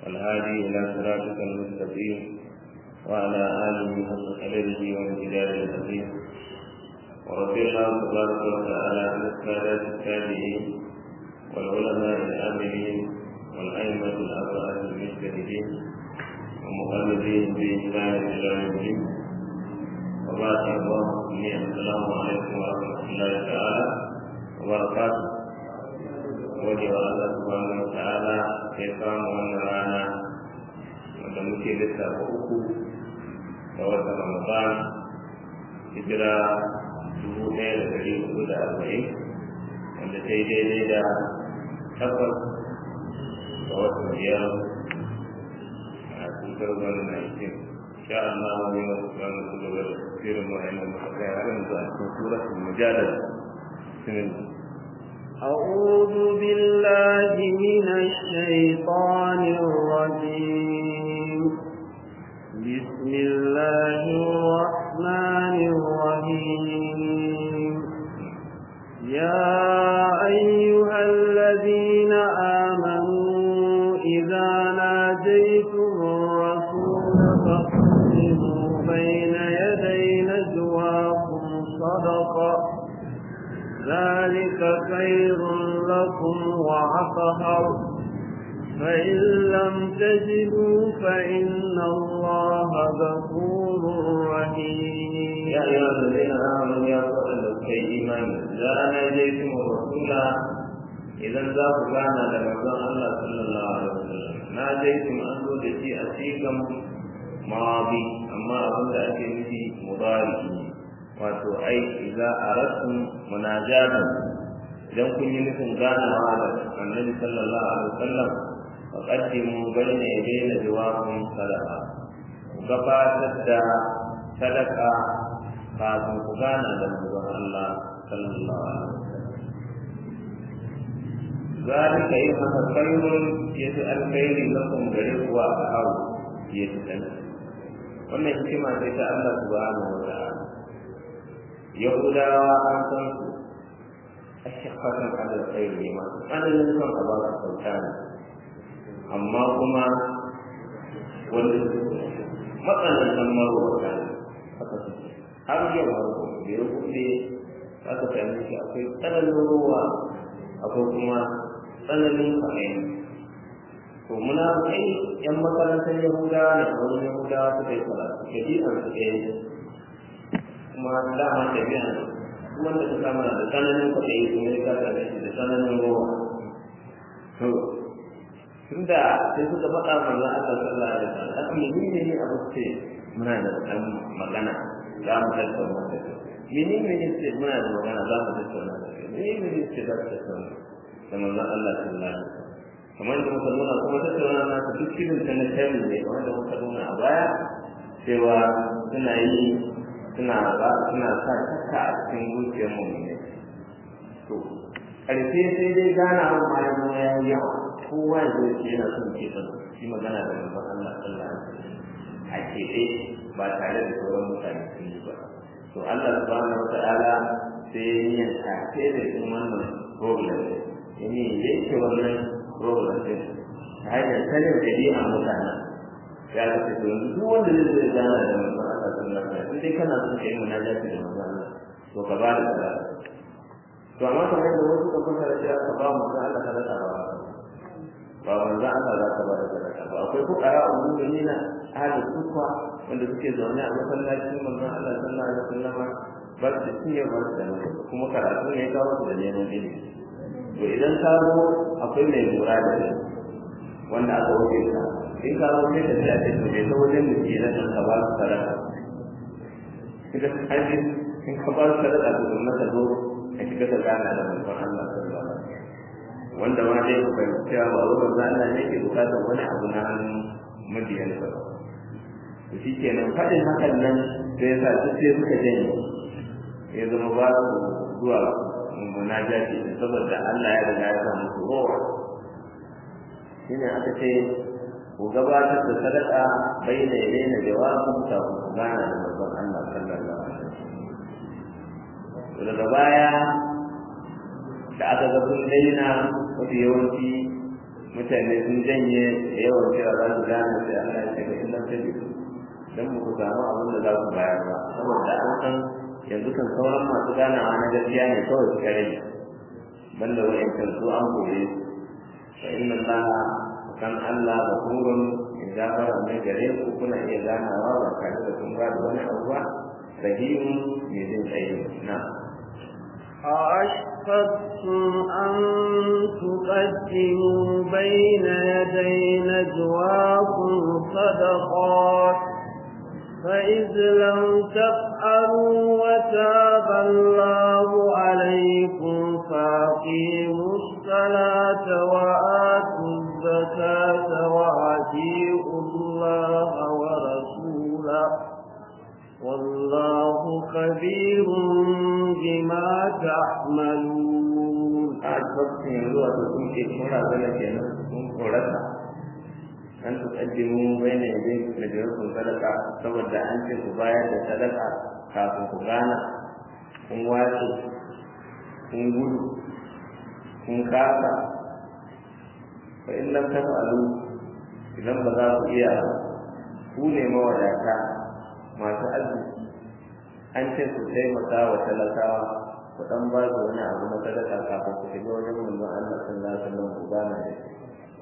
والهادي إلى صراطك المستقيم وعلى آله حق قدره وامتداد العظيم ورضي الله تبارك وتعالى عن السادات التابعين والعلماء العاملين والأئمة الأربعة المجتهدين ومقلدين بإسلام إلى يوم الدين وبعد الله السلام عليكم ورحمة الله تعالى وبركاته gode wa Allah subhanahu wa ta'ala ya samu wannan rana wanda muke lissafa uku ga watan Ramadan hijira dubu ɗaya da ɗari hudu da arba'in wanda ta yi daidai da takwas ga watan biyar a cutar wani na ikin sha Allah wani wasu wani su gaba da tafsirin ma'aikata masu kai har yanzu a cikin suratul mujadala أعوذ بالله من الشيطان الرجيم بسم الله الرحمن الرحيم يا أيها الذين آمنوا إذا ناجيتم الرسول فاقدموا بين يدي نجواكم صدقة ذلك خير لكم وعطهر فإن لم تجدوا فإن الله غفور رحيم يا أيها الذين آمنوا يا قوم كي إيمان إذا ناجيتم الرسول إذا ذاك كان لرسول الله صلى الله عليه وسلم ناجيتم أنه دشي أسيكم ماضي أما أظن أكي مضاري wato ai idza aratum munajatan idan kun yi nufin ganawa da annabi sallallahu alaihi wasallam fa qaddimu bayna yadayna jawabun sadaqa gabatar da sadaka kafin ku gana da manzon Allah sallallahu alaihi wasallam zalika yin haka khairun yafi alkhairi lakum gare ku a hawo yafi dan wannan hikima ce ta Allah subhanahu wa ta'ala yahudawa an san su a shafatan alal khairi ne masu tsananin son a ba su kyauta ne amma kuma wanda matsanantan marwata ne haka su har yau har gobe da ya kuɗe aka sami shi akwai tsananin ruwa akwai kuma tsananin kwaɗayi to muna kai yan makarantar yahudawa ne a wani yahudawa suka yi karatu ɗabi'ar su ɗaya kuma dama tafiya wanda ka samu da tsananin kwaɗayi kuma ya kasa da shi da tsananin ruwa to tunda sai suka faɗa manzo Allah sallallahu alaihi wasallam aka yi ne ne abu ce muna da ɗan magana za mu tattauna da kai mene ne ce muna da magana za mu tattauna da kai mene ne ce za mu tattauna da manzo Allah sallallahu alaihi wasallam kamar da muka nuna kuma tattauna na ta duk irin ta na tayi ne kamar da muka nuna a baya cewa suna yi suna ba suna sa shakka a cikin zuciyar mu ne to ƙarfe sai dai gana wa ma ya zama ya yi yawa kowa ya zo ce yana son ke son shi magana da manzon Allah sallallahu alaihi wasallam a keɓe ba tare da sauran mutane sun yi ba to Allah subhanahu wa ta'ala sai ya yi tafe da cikin wannan problem ya ne yake wannan problem din ta hanyar sanin ɗabi'an mutanen ya ga ce yanzu duk wanda zai zo ya gana da manzon Allah sallallahu alaihi wasallam dai kana son kai munajati da manzon Allah to ka ba da sadaka to amma kamar yadda wasu ka fasara cewa ka ba manzon Allah sadaka ba ba manzon Allah za ka ba da sadaka ba akwai fuqara umumina ahli sufa wanda suke zaune a masallacin manzon Allah sallallahu alaihi wasallam ba su da ciye ba su da kuma karatu ne ya kawo su da neman ilimi to idan ka zo akwai mai lura da shi wanda aka wuce ka in ka zo sai ka tsaya sai ka ta wajen da ke nan ka ba su sadaka kika haji in ka ba su sadaka to kuma ka zo ka shiga ka gana da manzon Allah sallallahu alaihi wasallam wanda ma dai ku fahimci cewa ba ruwan za Allah ne ke bukatar wani abu na hannun mabiyansa ba to shi kenan faɗin hakan nan sai ya sa duk sai suka janye ya zama ba su zuwa munajati saboda Allah ya riga ya sa musu rowa shine aka ce ku gabatar da sadaka bayyana ya daina jawabin ta ku gana da manzon Allah sallallahu alaihi wasallam daga baya da aka ga sun daina mafi yawanci mutane sun janye da yawan cewa za su gane sai Allah ya ce ga inda ta bisu don mu ku samu abin da za ku bayar ba saboda an san yanzu kan sauran masu ganawa na gaskiya ne kawai suka rage banda wa'yancan su an kore su fa inna Allah kan Allah da kurun in gafara mai gare ku kuna iya ganawa ba tare da kun ba da wani abu ba rahimu mai jin tsaye na أأشفقتم أن تقدموا بين يدي نجواكم صدقات فإذ لم تفعلوا وتاب الله عليكم فأقيموا الصلاة وآتوا الزكاة وأطيعوا الله ورسوله والله خبير بما تعملون أعجبتم يزوى تكون في كل ذلك ينسكم قرأتا an tuqaddimu bayna yaday najarakum sadaqa saboda an ce ku bayar da sadaka kafin ku gana kun wace kun gudu kun kasa fa in lam taf'alu idan ba za ku iya ku ne mawadata masu arziki an ce ku taimaka wa talakawa ku dan ba su wani abu na sadaka kafin ku shiga wajen manzon Allah sallallahu alaihi wasallam ku gana da shi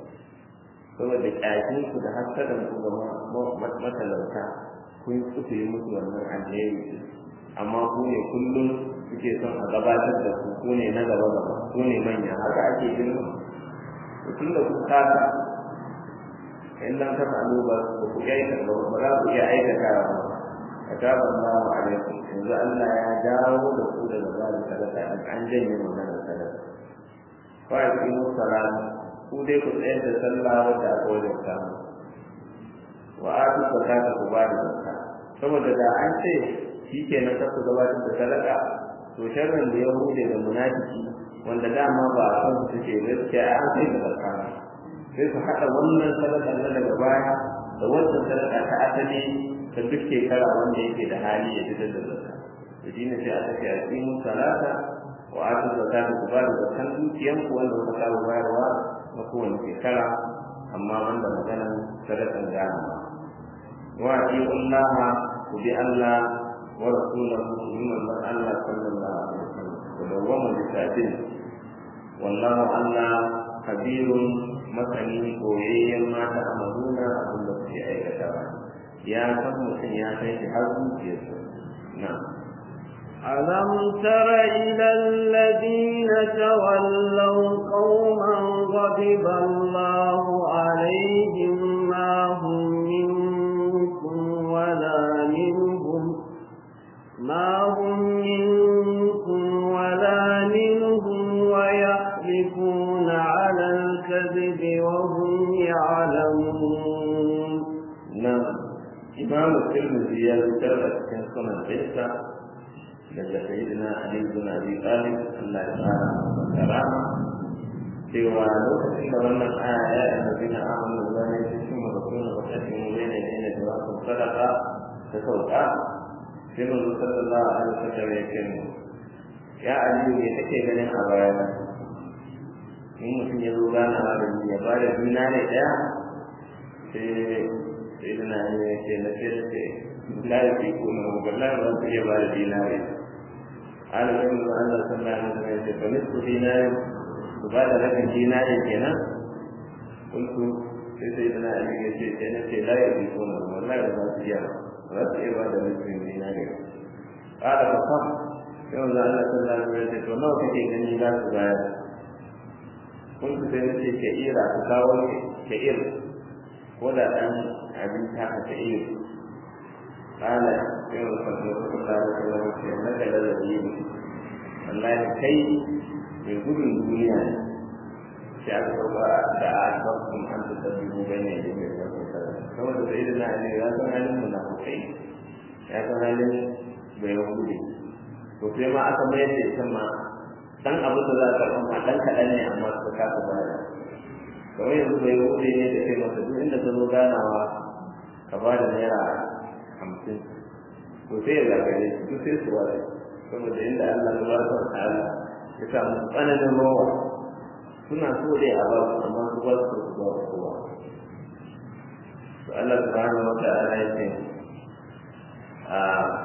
saboda ƙyakin ku da hasadan ku ga matalauta kun suka yi musu wannan alheri amma ku ne kullum suke son a gabatar da ku ku ne na gaba gaba ku ne manya haka ake girma to tun da ku kasa in lam tafa'alu ba ku ga ba ba za ku iya aikata ba kataba Allahu alaikum yanzu Allah ya dawo da ku daga zalim sadaka an janye maganar sadaka fa aqimu salata ku dai ku tsayar da sallah wadda aka wajen samu wa atu zakata ku ba da zakka saboda da an ce shi ke na ku gabatar da sadaka to sharrin da yahudi da munafiki wanda dama ba a san su suke gaskiya an sai da zakka sai su haɗa wannan sadaka na daga baya da wannan sadaka ta asali ta duk shekara wanda yake da hali ya fitar da zakka da shi ne sai aka ce a tsimu salata wa atu zakata ku ba da zakkan dukiyanku wanda kuka saba bayarwa na kowane shekara amma wanda maganan sadakan gana ba wa Allah ku bi Allah wa rasulahu ku bi manzon Allah sallallahu alaihi wasallam ku dawwama da sabin wallahu Allah kabirun masani koyayyen mata amaluna abin da kuke aikatawa ya san mutum ya kai shi har zuciyarsa na'am ألم تر إلى الذين تولوا قوما غضب الله عليهم ما هم منكم ولا منهم ما هم منكم ولا منهم ويحلفون على الكذب وهم يعلمون نعم إمام الترمذي يذكر في سنن عيسى daga sayyidina Ali bin Abi Talib Allah ya fara masa karama cewa lokacin da wannan aya ya yi nazina amanu da ne cikin mutum da wata cikin wani ne da jawabin sadaka ta sauka sai mun sallallahu alaihi wasallam ya ce mu ya Ali ne take ganin a baya in mutum ya zo gana da ni ya ba da dinare daya sai sayyidina Ali ya ce na ce la yakunu wallahi ba su iya ba da dinare على علم أن صلى الله عليه وسلم فنصف دينار وبعد لك دينار كنا قلت سيدنا علي يجي كنا لا يبيتون والله لا تجاه ولا تجاه نصف دينار قال فصح يوم الله صلى الله عليه وسلم فنو كي غني لا تبايع قلت سيدنا كئير أتكاول كئير ولا أن أبين تحت كئير قال يوم الفجر صلى الله عليه وسلم انك لذيذ والله كي من gudun duniya ne sai aka sauka da a sabon an ta sabbi bai ne da mai zafi saboda sai da na ne ya san halin munafukai ya san halin bai hudu to sai ma aka mayar da ita ma dan abin da za a karɓa ma dan kaɗan ne amma su kasa bada kawai yanzu bai hudu ne da kai masa duk inda ta zo ganawa ka ba da naira hamsin to sai ya zagaye su duk sai su ware saboda inda Allah ta baraka wa ta'ala ya sa musu tsananin rawa suna so dai a ba su amma su ba su su ba kowa to Allah subhanahu wa ta'ala ya ce a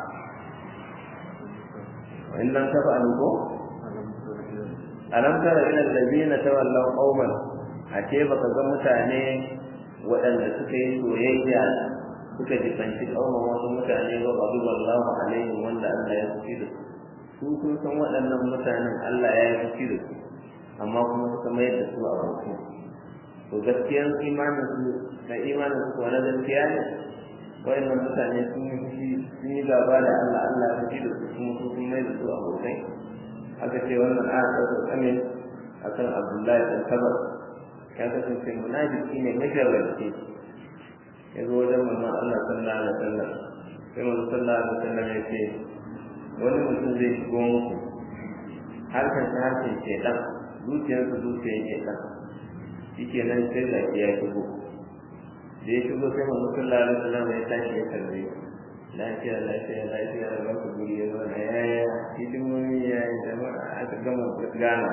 in lam tafa'alu ko alam tara ila allazina tawallaw qauman a ce baka ga mutane waɗanda suka yi soyayya suka jibanci ƙaunar wasu mutane ba babu wallahu alaihim wanda Allah ya fushi da su su sun san waɗannan mutanen Allah ya yi fushi da su amma kuma suka mayar da su a bautu to gaskiyar imanin su da imanin su kuwa na gaskiya ne waɗannan mutane sun yi fushi sun yi gaba da Allah Allah ya fushi da su kuma su sun mayar da su a bautai aka ce wannan aya ta tsame akan Abdullahi bin Kabar ya kasance munafiki ne masharranci ya zo wajen manzon Allah sallallahu alaihi wasallam sai manzon sallallahu alaihi wasallam ya ce wani mutum zai shigo muku harkar ta harkar shedan zuciyarsa zuciyar shedan shike nan sai zaki ya shigo da ya shigo sai manzon sallallahu alaihi wasallam ya tashi ya kalle lafiya lafiya lafiya da ku guri ya zo na yaya hidimomi ya yi jama'a aka gama gana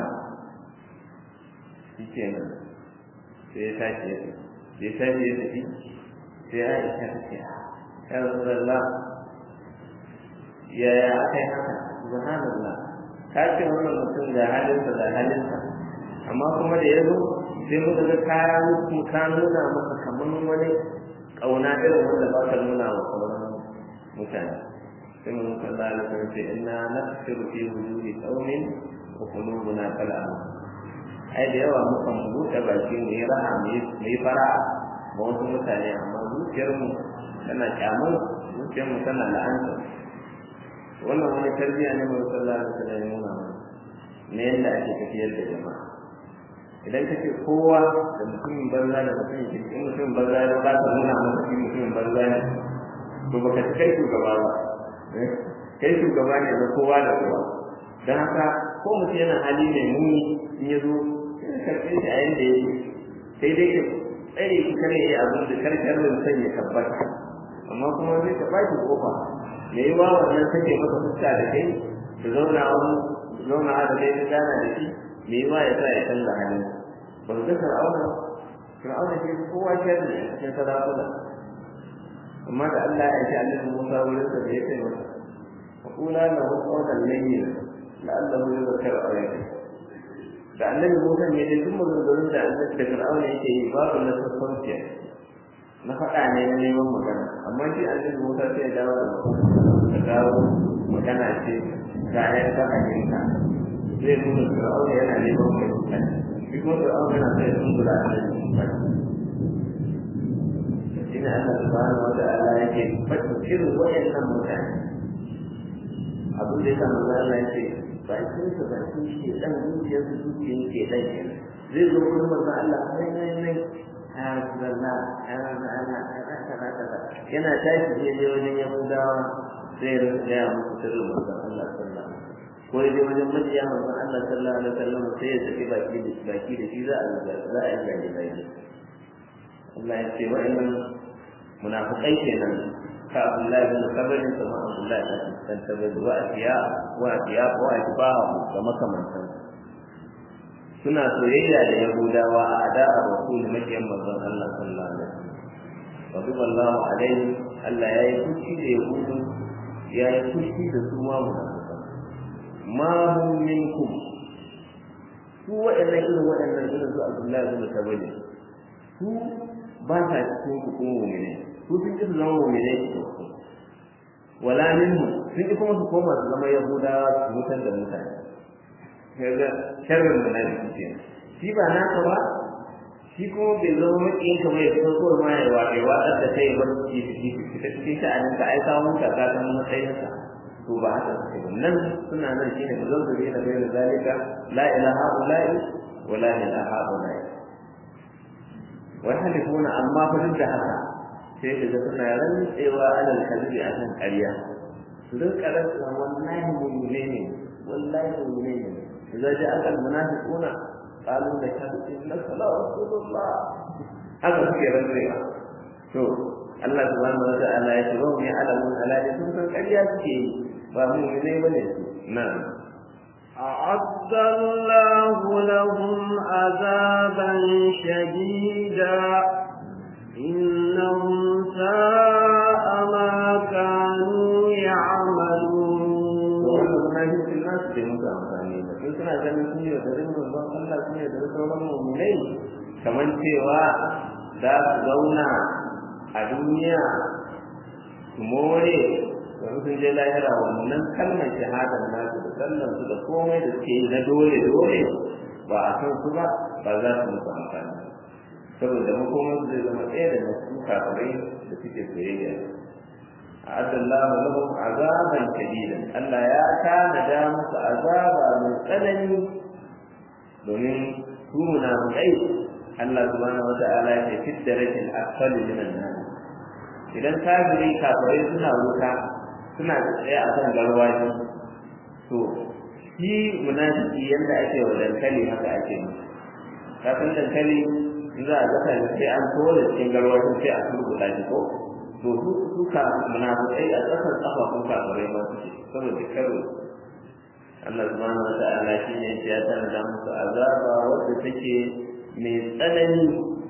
shike nan sai ya tashi ya tafi ya tashi ya tafi sai Aisha ta ce ya Rasulullah ya ya akai haka subhanallah ka ce wannan mutum da halinsa da halinsa amma kuma da yazo sai muka ga kaya mu ka nuna maka kaman wani kauna irin wanda ba ka nuna wa sauran mutane sai mun kalla da kan ce inna nafsiru fi wujuhi qaumin wa qulubuna kal'am ai da yawa mukan buɗe baki mu yi raha mu yi fara'a ba wasu mutane amma zuciyarmu tana kyamar zuciyarmu tana la'anta wannan wani tarbiyya ne mai sallah da ta nuna mana na yadda ake tafiyar da jama'a idan kace kowa da mutumin banza da mutumin kirki mutumin banza da ba ka nuna masa shi mutumin banza ne to baka ci kai shugaba ba kai shugaba ne na kowa da kowa don haka ko mutum yana hali mai muni in ya zo sai karɓe shi a yanda ya sai dai ka tsare shi kare ya abin da karkarin san ya tabbata amma kuma zai ka baki kofa me yi wa wannan sake maka fuska da kai da zauna wani zauna da kai ka gana da shi me yi wa ya sa ya canza halin ba ka ga fir'auna fir'auna ke kowa ke da cikin sarakuna amma da Allah ya ce annabi Musa wurin sa da ya kai masa فقولا له قولا لينا لعله يذكر او يخشى da annabi Musa ne da duk maganganun da annabi da Fir'auna yake yi babu na sassauciya na faɗa ne na neman magana amma shi annabi Musa sai ya dawo da da dawo magana ce ga ya ta hanyarta zai nuna Fir'auna yana neman fahimta shi kuma Fir'auna yana sai sun gura annabi Musa shine Allah subhanahu wa ta'ala yake faɗin irin waɗannan mutane abin da ya sa manzo Allah yake bakin sa bakin shi dan zuciyar su zuciyar ke dan kenan zai zo kuma manzo Allah nai nai nai ya Rasulullah ya Rasulullah kaza kaza yana tashi je je wajen Yahudawa sai ya ya musu sirrin manzo Allah sallallahu alaihi wasallam ko ya je wajen majiya manzo Allah sallallahu alaihi wasallam sai ya saki baki da baki da shi za a za a yi gaji gaji Allah ya ce wa'annan munafiqai kenan ka Abdullahi bin Sabrin kuma Abdullahi bin Sabrin wa asiya wa asiya wa asbahu da makamantan suna soyayya da Yahudawa a ada'a Rasul makiyan manzon Allah sallallahu alaihi wasallam wa biballahu alaihi Allah ya yi fushi da Yahudu ya yi fushi da su ma munafiqan ma hum minkum su waɗannan irin waɗannan irin su Abdullahi bin Sabrin su ba sa cikin ku kuma mu'mini su sun ki su zama mu'minai su wala minhu sun ki kuma su koma su zama yahudawa su mutar da mutane kaga sharrin munafiki ke shi ba naka ba shi kuma bai zama makiyin ka bai so ko ma ya wa ya wadar da kai ba ki ki ki ta cikin sha'anin ka ai ka mun ka ka san matsayin ka to ba haka suke ba nan suna nan shine da zazzare da bayan zalika la ilaha illa wa la ilaha illa wa halifuna amma fa duk da haka sai ka ga suna rantsewa alal kalbi a kan ƙarya su rinka rantsewa wallahi mu'mine ne wallahi mu'mine ne idza ja'a al munafiquna qalu la shahadu innaka la rasulullah haka suke rantsewa to Allah subhanahu wa ta'ala ya ce wa ya alamu alali sun san ƙarya suke yi ba mu'mine bane su na'am أعد الله لهم عذابا شديدا إنهم ساء ما كانوا يعملون wannan nasu bai musu amfani ba sai suna ganin sun yi da rimin ban Allah sun yi da sauran mu'minai kamar cewa za su zauna a duniya su more yanzu sun je lahira wannan kalmar shahadar nasu da sallan su da komai da suke yi na dole dole ba a kan su ba ba za su musu amfani saboda makomar su zai zama ɗaya da nasu kafirai da suke soyayya أعد الله لهم عذابا شديدا ألا يا كان دامس عذابا من قلم domin su munafiqai Allah subhanahu wata'ala ya fi darajatin asfali min an-nar idan kafiri kafirai suna wuta suna tsaye a kan garwaji to shi munafiki yanda ake wa dankali haka ake yi kafin dankali in za a gasa sai an tole cikin garwajin sai a turbuɗa shi ko to su suka munafiqai a ƙasar kafafun kafirai ma suke saboda karo Allah subhanahu wa ta'ala shi ne ya tana musu azaba wadda take mai tsanani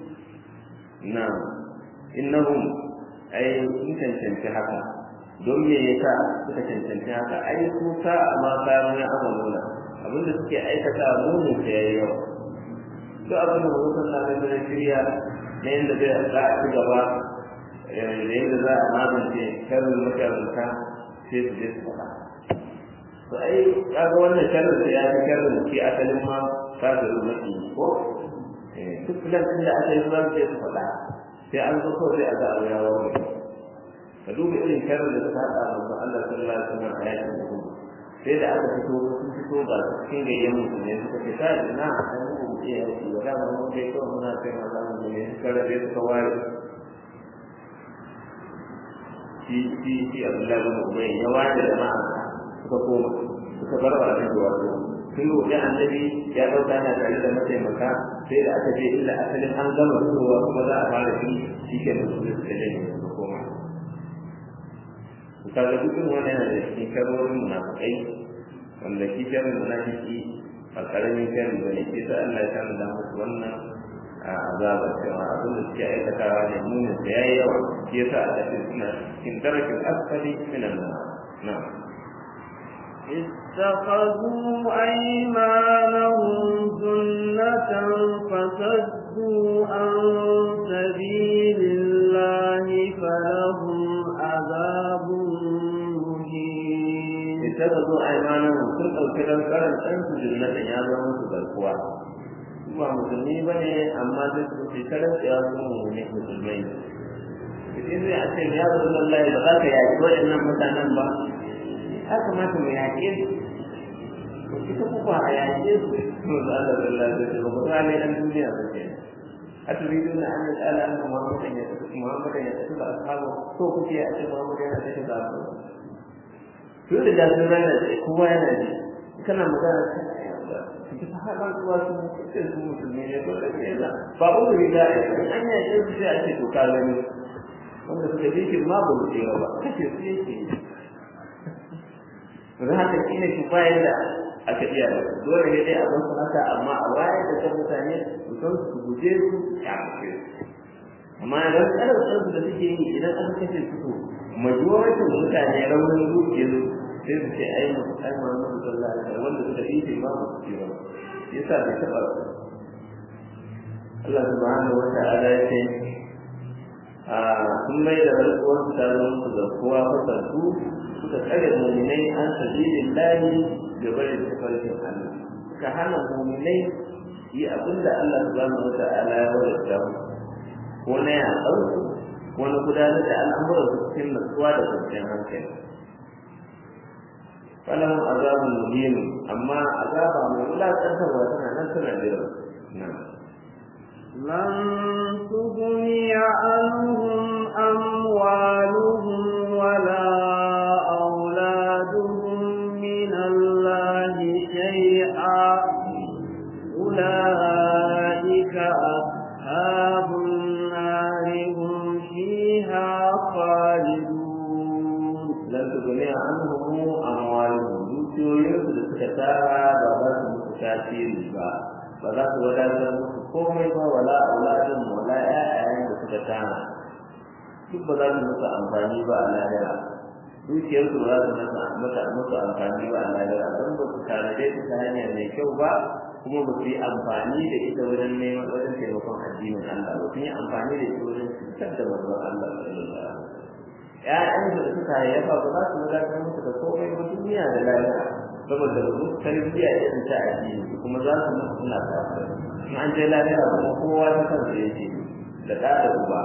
na innahum ai sun cancanci haka don me yasa suka cancanci haka ai su sa ma kayan ya amaluna abinda suke aikata munin ta yayi yawa duk abin da mutum na ganin da shirya na yadda zai za a ci gaba da yadda za a magance karin makaranta sai su je su faɗa to ai kaga wannan sharri da ya fi sharri shi asalin ma kafiru maki ko duk filan din da aka yi ruwan sai su faɗa sai an zo kawai sai a ga abu ya warware ka duba irin sharri da suka haɗa manzon Allah sallallahu alaihi wasallam a yakin Uhud sai da aka fito sun fito ga cikin gayyan musulmai suka ce ta ina an yi mu iya yaki wa da mun kai kawai muna kai maza mu ne suka rabe suka ware shi shi shi Abdullahi bin Ubay ya ware jama'a suka koma suka bar wa annabi wato sun roƙi annabi ya ɗauka yana tare da mataimaka sai da aka ce illa asalin an gama fitowa kuma za a fara shi shi ke da su suka janye suka koma kaga dukkan wannan yana da cikin karorin munafikai wanda shi sharrin munafiki ba karamin sharri ba ne sai Allah ya samu da musu wannan azaba cewa abin da suke aikatawa ne munin da yayi yawa shi yasa Allah ya suna cikin darakin asfali minan na'am اتخذوا أيمانهم جنة فصدوا عن سبيل الله فلهم عذاب مهين اتخذوا أيمانهم sun ɗauki don karan ɗansu jannatan ya zama musu garkuwa ba musulmi ba ne amma sai su ce karan ya zama ne musulmai in zai a ce ya zo lallai ba za ka yaƙi waɗannan mutanen ba ya kamata mu yaƙe su ko ita kuka a yaƙe su to da Allah da Allah da ba ba ne dan duniya ba ke a turidu na an ta'ala an Muhammad ya tafi Muhammad ya tafi da ashabu ko kuke a ce Muhammad yana tafi da ashabu to da da sun rana da kowa yana ji kana magana ki ta haɗa zuwa su ce su musulmi ne to da ke da ba ku da an yaƙe su sai a ce to ka gani wanda suka bi shi ma ba mu tsira ba kace su yake don haka shi ne shi bayan da aka iya da dole ne dai a san su haka amma a wayar da kan mutane su san su guje su ya mace amma idan kalar su da suke yi idan aka kashe su to majoritin mutane raunin zuciyar sai su ce ai mu ai mu mu sallallahu alaihi wasallam wanda suka yi shi ma ba su ce ba yasa bai taba Allah subhanahu wa ta'ala ya ce a sun mai da rantsuwar su ta zama su da kowa fasaltu suka tsare muminai an sabilin lahi da bari tafarkin Allah suka hana muminai yi abin da Allah subhanahu wata'ala ya wadata mu ko na yaƙar su ko na gudanar da al'amuran su cikin natsuwa da kwanciyar hankali falahun azabun muhim amma azaba mai wulaƙantarwa tana nan tana jira na'am لن تغني عنهم أموالهم ولا أولادهم من الله شيئا أولئك أصحاب النار هم فيها خالدون lan tuguni anhum amwaluhum dukiyoyinsu da suka tara tasiri ba ba za su wadatar musu komai ba wala auladin wala ƴaƴayen da suka tana duk ba za su musu amfani ba a lahira dukiyar su za su masa musu amfani ba a lahira don ba su tanade su ta hanyar mai kyau ba kuma ba su yi amfani da ita wajen neman wajen taimakon addinin Allah ba sun yi amfani da ita wajen cutar da manzon Allah sallallahu alaihi wasallam ƴaƴan da suka haifa ba za su wadatar musu da komai ba duniya da lahira saboda ba su tarbiyya irin ta addini kuma za su mutu suna kafir in an je lahira kuma kowa ta kansa yake da ɗa da uba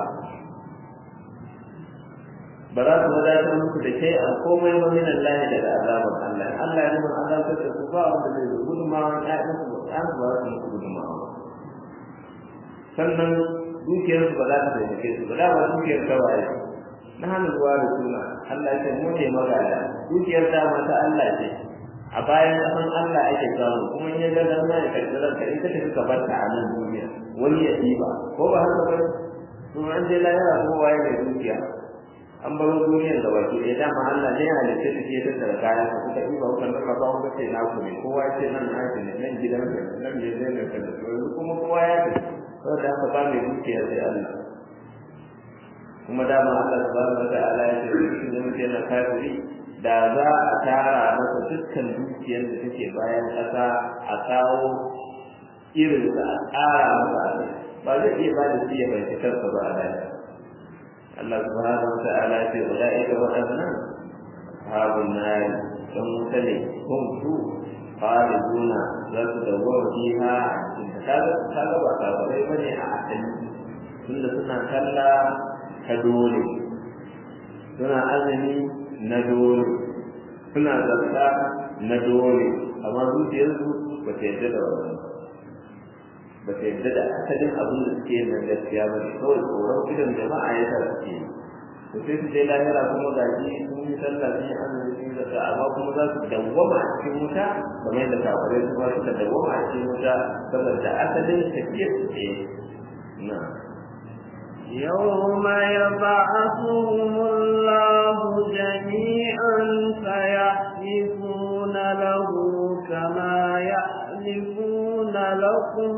ba za su wadatar muku da kai a komai ba min Allah daga azaban Allah Allah ya nuna azabar da su ba wanda zai zo gudunmawa ƴaƴan su ba an ba su muku gudunmawa sannan dukiyar su ba za ta taimake su ba da ba dukiyar tawaye na hannun ruwa da suna Allah ya ce mu ne magana dukiyar ta mata Allah ce a bayan kasan Allah ake samu kuma in ya ga dan ya karɓi ranka in ka tafi ka bar ta a nan duniya wani ya ɗiba ko ba haka ba kuma an je lahira kowa ya da dukiya an baro duniyar da baki ɗaya dama Allah ne ya halitta ta ke tattara kaya ka kuka ɗiba kuka nuna ba kuka ce na ku ne kowa ya ce nan na ne nan gidan ka ne nan ne zai ka da yanzu kuma kowa ya ce saboda haka ba mai dukiya sai Allah kuma dama Allah subhanahu wa ta'ala ya ce shi ne mutum yana kafiri da za a tara masa dukkan dukiyar da take bayan ƙasa a kawo irin da a tsara masa ba zai iya ba da shi ya bai kansa ba a daya Allah subhanahu wa ta'ala ya ce ulaika waɗannan ashabun nar don wuta ne hum su khaliduna za su dawwama fiha kaga kaga ba kafirai bane a asali tunda suna kalla ta dole suna azumi na dole suna zarta na dole amma zuciyarsu ba ta yarda da wannan ba ta yarda da asalin abin da suke na gaskiya ba ne kawai tsoron idan jama'a ya sa suke to sai su je lahira kuma ga shi sun yi sallah sun yi azumi sun yi zakka amma kuma za su dawwama a cikin wuta kamar yadda kafirai su ma suka dawwama a cikin wuta saboda asalin tafiyar su ce na يوم يبعثهم الله جميعا فيحلفون له كما يحلفون لكم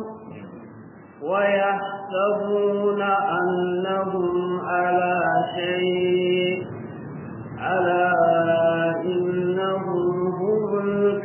ويحسبون أنهم على شيء ألا إنهم هم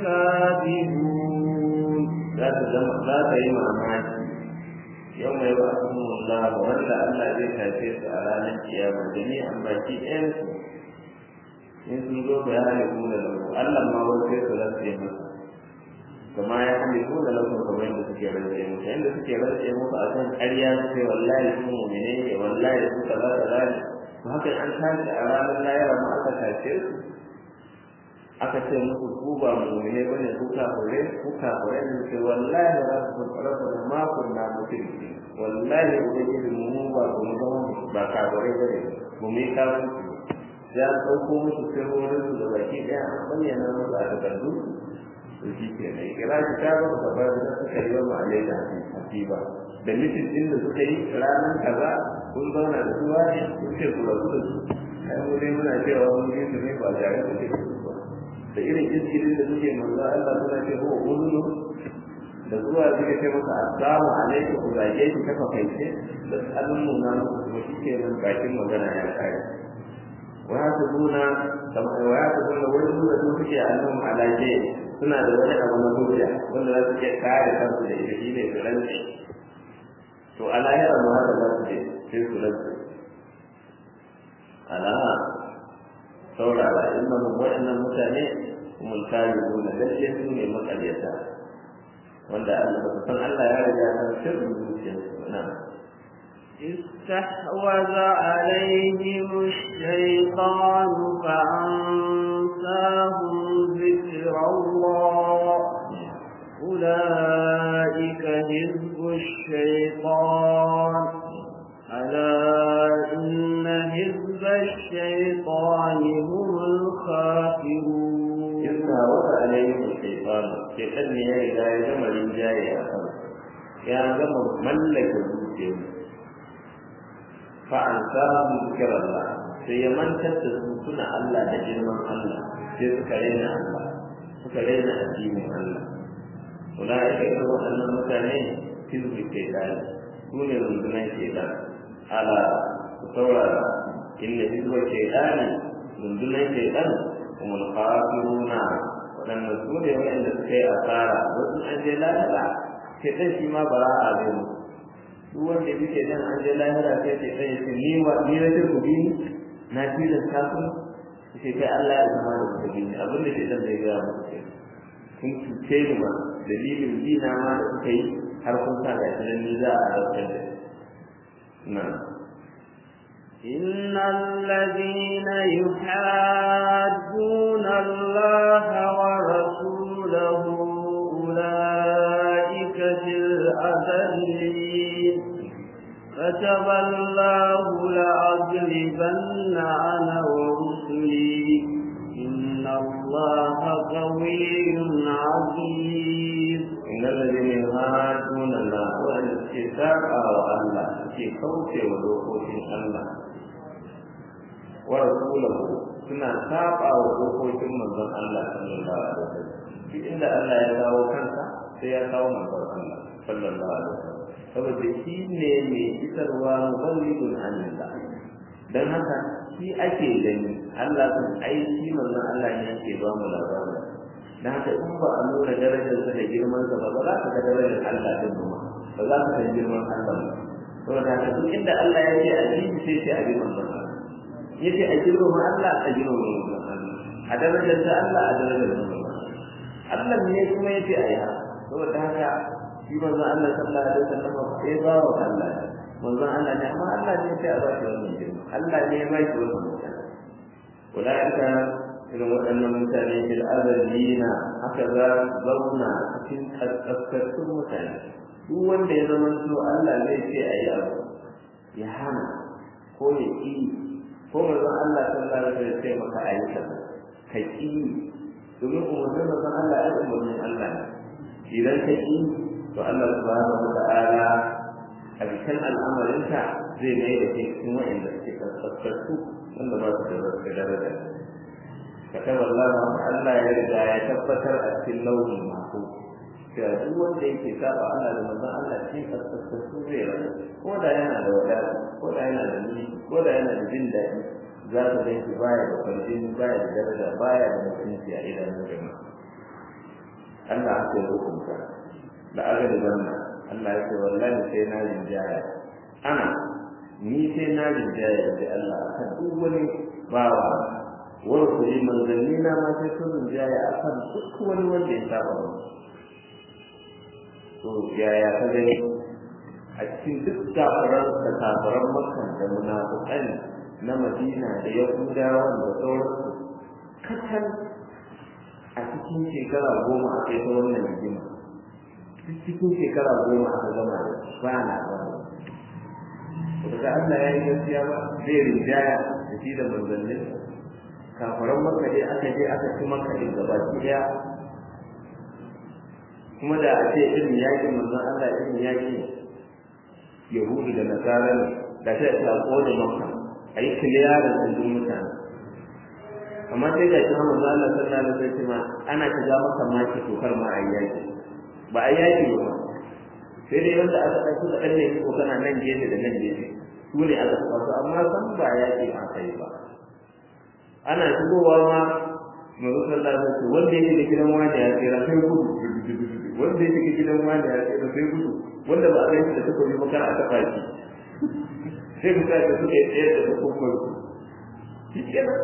الكاذبون لا تجمع معك يوم يبعثهم الله ولا ألا ذي تأثير على القيامة جميعا باكي إنسوا in sun zo ba ya halittu da lahu Allah ma wani sai su rantse masa kama ya halittu da lahu kamar yadda suke rantse masa yadda suke rantse masa a kan ƙarya su ce wallahi su mu'mine ne wallahi su kaza kaza ne to haka an tashi a ranar layara ma aka tashe su aka ce musu ku ba mu'mine bane ku kafure ku kafure ne ce wallahi rabbu rabbu ma kunna mushriki wallahi ubangiji mu ba mu ba kafure bane mu mai kafirci ya ɗauko musu sirrorin su da baki ɗaya an bayyana musu a takardu to shi ke nan kira shi ta ba ka bar da suka yi wa ma'alai da hasiba da mitin ɗin da suka yi ranar kaza kun zauna da su wani kun ce ku rabu da su ai mu dai muna cewa mun yi su ne ba tare da su ba da irin iskilin da suke manzo Allah suna ce ko uzulu da zuwa suka ce masa assalamu alaikum ku zage shi kafa kai ce da alun nuna muku shi ke nan bakin magana ya kare ويحسبون ويحسبون ويحسبون da suke annahum ala shay suna da wani abu na hujja wanda za su ke kare kansu da ita shine su rantsi to a lahira ma haka za su je sai su rantsi ala saurara innahum wa'annan mutane humul kalibuna lalle su ne makaryata wanda Allah ba san Allah ya riga ya san sirrin zuciyarsu na'am استحوذ عليهم الشيطان فأنساهم ذكر الله أولئك حزب الشيطان ألا إن حزب الشيطان هم الخاسرون استحوذ عليهم الشيطان شيطان يا إذا يزم الإنجاي يا زم ملك الوجود fa'ansahu zikrallah sai ya mantar da su suna Allah da girman Allah sai suka rena Allah suka rena addinin Allah ulaika irin waɗannan mutane hizbu shaitan su ne rundunar shaitan ala ku saurara inna hizbu shaitan rundunar shaitan kuma kafiruna waɗanda su ne waɗanda suka yi asara wasu an je lahira shaitan shi ma bara a zai mu duk wanda ya fi shaitan an je lahira sai shaitan ya ce ni wa ni na ce ku bi na tilasta ku sai kai Allah ya zama da kuka bi abin da shaitan zai gaya muku kenan kun cuce ni ba dalilin dina ma da kuka yi har kun sa ga shi ni za a zartar da na إن الذين يحادون الله ورسوله أولئك في الأذلين كتب الله لأغلبن أنا ورسلي إن الله قوي عزيز إن الذين يهادون الله وأن الكتاب الله في خوف ودوخوف الله ورسوله suna saba wa dokokin manzon Allah sallallahu alaihi wasallam shi inda Allah ya kawo kansa sai ya kawo manzon Allah sallallahu alaihi wasallam saboda shi ne mai isarwa muballidun anillah dan haka shi ake gani Allah kan aiki manzon Allah ne yake ba mu labarin dan haka in ba a nuna darajarsa da girmansa ba ba za ka ga darajar Allah din ba ba za ka san girman Allah ba saboda haka duk inda Allah ya ce a ji sai sai a bi manzon Allah yace a girma Allah a girma manzon Allah a darajar ta Allah a darajar manzon Allah ne kuma yace a yi haka saboda haka shi manzon Allah sallallahu alaihi wasallam ya ba wa Allah manzon Allah ne amma Allah ne sai a ba shi wannan girma Allah ne ya ba shi wannan mutane ulaika irin waɗannan mutane bil azalina haka za su zauna cikin kaskaskun mutane duk wanda ya zama so Allah zai ce a yi abu ya hana ko ya ƙi ko manzon Allah sallallahu alaihi wasallam sai maka a yi kaza ka ƙi domin umarnin manzon Allah ya umarnin Allah ne idan ka ƙi to Allah subhanahu wa ta'ala a cikin al'amarinka zai mai da kai cikin waɗanda suke kaskasku wanda ba su da daraja كتب الله Allah ya riga ya tabbatar a cikin lauhin mako cewa duk wanda yake saba Allah da manzon Allah shi kaskasku su zai rana ko da yana da wadata ko da yana da ni ko da yana da jin daɗi za ka gan shi baya da farjin baya da daraja baya da mutunci a idanun jama'a Allah aka yi hukunta da aka da wannan Allah ya ce wallahi sai na rinjaya ana ni sai na rinjaya da Allah akan duk wani bawa wani kuri manzanni na ma sai sun rinjaya akan duk wani wanda ya saba ba to yaya ka gani a cikin duk kafiran da kafiran makka da munafukan na madina da yahudawa da sauransu kacal a cikin shekara goma a kai ta wannan rigima duk cikin shekara goma aka gama da ba na ba daga Allah ya yi gaskiya ba zai rinjaya da shi da manzannin kafaran maka dai aka je aka ci maka din gaba ɗaya kuma da a ce irin yakin manzon Allah irin yakin Yahudu da Nasara ne da sai ta kone maka a yi kiliyarin ɗin mutane amma sai ga shi manzon Allah sallallahu alaihi wasallam ana shiga maka maki tokar ma a yaki ba a yaki ba sai dai wanda aka ɗauki da ɗan ne ko kana nan gefe da nan gefe su ne aka taɓa su amma san ba yaki ma kai ba ana shigowa ma manzo sallallahu alaihi wasallam wanda yake da gidan wani ya tsira sai gudu wanda yake da gidan wani ya tsira sai gudu wanda ba a gani da suka yi makara aka fashi sai mutane da suka yi tsaye da hukumar su shi kenan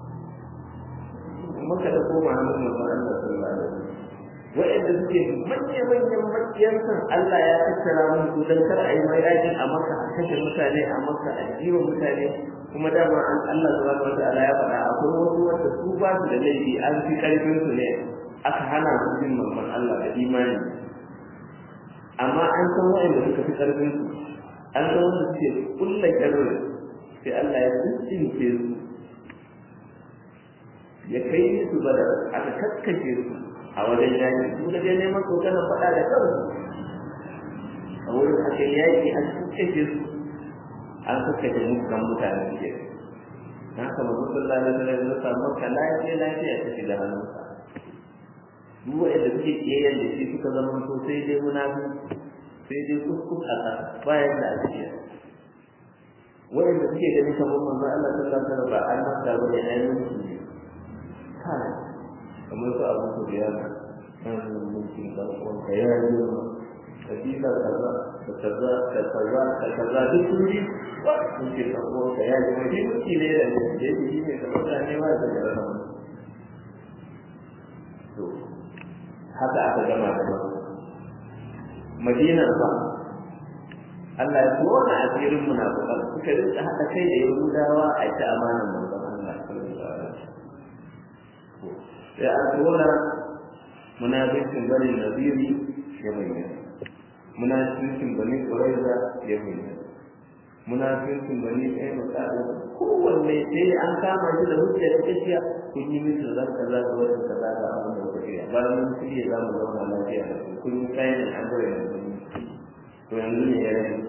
maka da koma hannun manzo Allah sallallahu alaihi wasallam wa'anda suke manya manyan makiyan san Allah ya tattara mun su dan kar a yi mai yakin a maka a kashe mutane a maka a jiwa mutane kuma dama an Allah subhanahu wa ta'ala ya faɗa akwai wasu wanda su ba su da laifi an fi karfin su ne aka hana su jin mamman Allah da imani amma an san wa'anda suka fi karfin su an san wanda suke kullum karfi sai Allah ya tsince su ya kai su bada aka kakkashe su a wajen yaki su da dai neman kokarin faɗa da kansu a wurin aka yaki an kakkashe su an kakkashe mutan mutane ke na haka mazu sallallahu alaihi wasallam ya samu ka lafiya lafiya ta shiga hannunsa duk wanda suke kiyayen da shi suka zama to sai dai munafi sai dai kuskus a ƙasa bayan da ake wanda suke ganin kamar manzo Allah sallallahu alaihi wasallam ba an masa ba ne ayyukan su ne kai kamar su abu su biya kan mulkin karfon ka ya yi kabila kaza da kaza da kaza da kaza duk sun yi mulkin karfon ka ya yi mai mulki ne da ya yi shi ne da mutane ba da gara to haka aka gama da Madina ba Allah ya tona asirin munafiqan suka rinka hada kai da Yahudawa a ta amanan manzon Allah sallallahu alaihi wasallam sai an tona munafiqin bani Nadiri ya bayyana munafiqin bani Quraiza ya bayyana munafiqin bani Qainuqa kowanne sai an kama shi da hujja ta gaskiya kun yi musu zan kaza da wani kaza da abin da kuka yi bayan mun shirye za mu zauna lafiya da su kun yi kayan an gure da to yanzu ne ya rage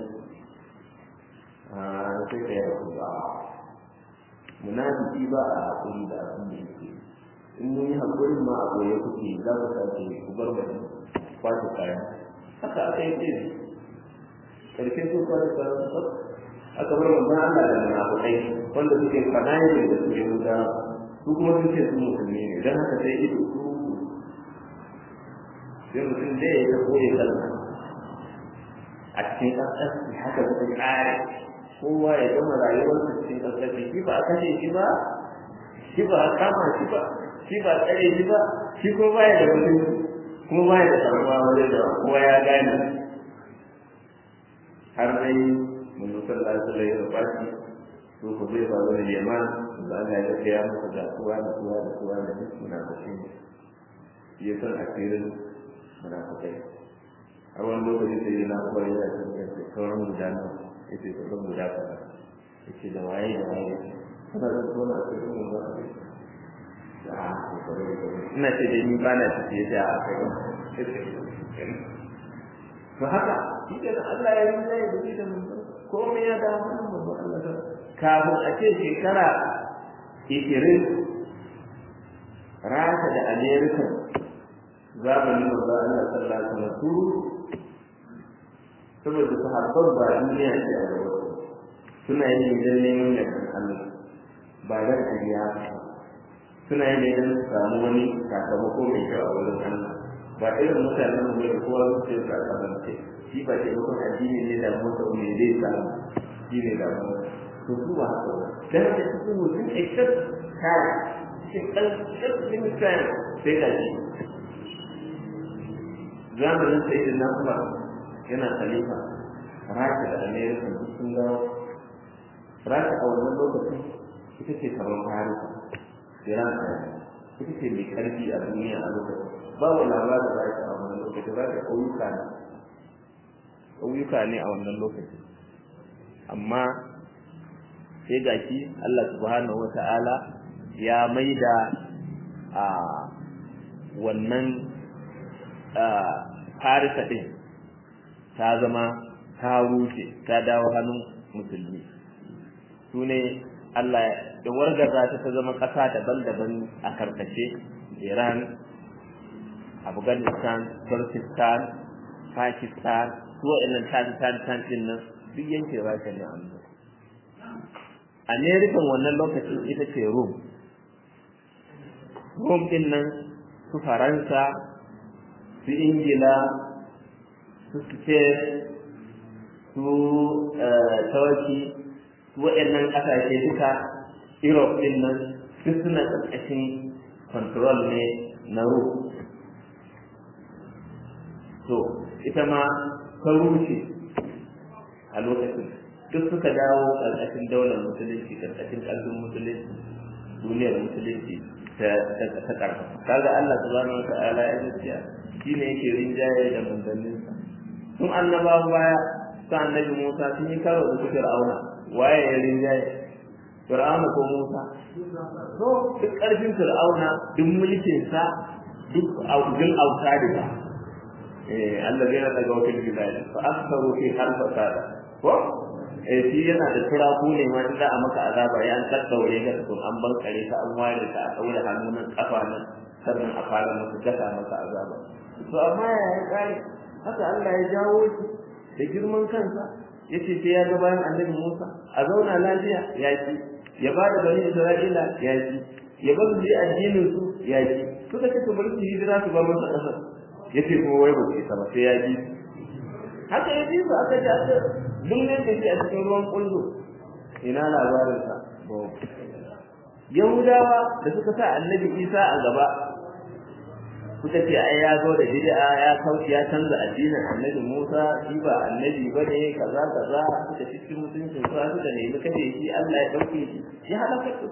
a sai ka yi hakuri ba munafiki ba a hakuri da abin da yake in mun yi hakuri ma a goye kuke za ku sake ku bar bari kwace kayan haka aka yi ce karshen su kwace kayan aka bar manzon Allah da munafikai wanda suke fadayin da suke guda su kuma sun ce su musulmi ne don haka sai ido su sai mutum zai ya koyi kalma a cikin ƙasƙasci haka su ƙare kowa ya gama rayuwarsa cikin ƙasƙasci shi ba a kashe shi ba shi ba a kama shi ba shi ba a tsare shi ba shi ko baya da mutunci kuma baya da sarrafa wajen da kowa ya gane har dai mun sallallahu alaihi wasallam ya fashi to ko zai faru da yaman da Allah ya ga ya masa da kuwa da kuwa da kuwa da duk munafikai ya san asirin munafikai har wani lokaci sai yana kuwa yana cikin da sauran guda na ya ce sauran guda kaza ya ce da waye da waye kana da tona asirin mun ba ina ce dai ni ba na ciki ya a kai to haka shi ke Allah ya yi zai da da mun komai ya dawo nan manzo Allah ta kafin a ce shekara 20 Rasha da Amerika zamanin manzo Allah sallallahu alaihi wasallam su saboda sahabban ba duniya ce a gaba suna yin idan neman yardan Allah ba da kariya suna yin idan su samu wani sakamako mai kyau a wurin Allah ba irin mutanen mu da kowa su ce sakamako shi ba ce mutum addini ne da mutum ne zai samu shi ne da mu to su ba haka ba dan da su mutum except kai shi kan cikin kai sai da shi zamanin sai da Umar yana khalifa Rasha da America duk sun dawo Rasha a wannan lokacin ita ce kamar Farisa Iran ita ce mai karfi a duniya a lokacin babu labarin Rasha a wannan lokacin Rasha ƙauyuka ne ƙauyuka ne a wannan lokaci amma sai ga shi Allah subhanahu wata'ala ya maida a wannan farisa ɗin ta zama ta rushe ta dawo hannun musulmi su ne Allah da wargaza ta ta zama ƙasa daban-daban a karkashe Iran Afghanistan Turkistan Pakistan su waɗannan tan ɗin nan duk yankin rasha ne a wannan american wannan lokacin ita ce rum rum ɗin nan su faransa su ingila su spain su turkey su waɗannan ƙasashe duka europe ɗin nan duk suna ƙarƙashin control ne na rum to ita ma ta rushe a lokacin duk suka dawo ƙarƙashin daular musulunci ƙarƙashin ƙarfin musulunci duniyar musulunci ta ta ƙarfa kaga Allah subhanahu wa ta'ala ya gaskiya shine yake rinjaye da manzanninsa tun annabawa baya su annabi Musa sun yi karo da su Fir'auna waye ya rinjaye Fir'auna ko Musa to duk ƙarfin Fir'auna duk mulkinsa duk aujin auta da الذين تقوا في الجبال فأكثروا فيها الفساد eh shi yana da turaku ne ma za a maka azaba ya an daddaure ka to an ban kare ka an ware ka a daure hannu nan kafa nan sannan a fara maka gasa maka azaba to amma ya yi kare haka Allah ya jawo shi da girman kansa yace sai ya ga bayan annabi Musa a zauna lafiya ya ci ya ba da bani Isra'ila ya ci ya bar su addinin su ya ci suka ce to bari su hijira su ba masa kasar yace kuma wai ba su ba sai ya ji haka ya ji su aka ji aka dunne da shi a cikin ruwan kullu ina labarin sa Yahudawa da suka sa annabi Isa a gaba suka ce ai ya zo da bid'a ya kauce ya canza addinin annabi Musa shi ba annabi bane kaza kaza suka cikin mutuncin sa suka nemi kace shi Allah ya dauke shi ya halaka su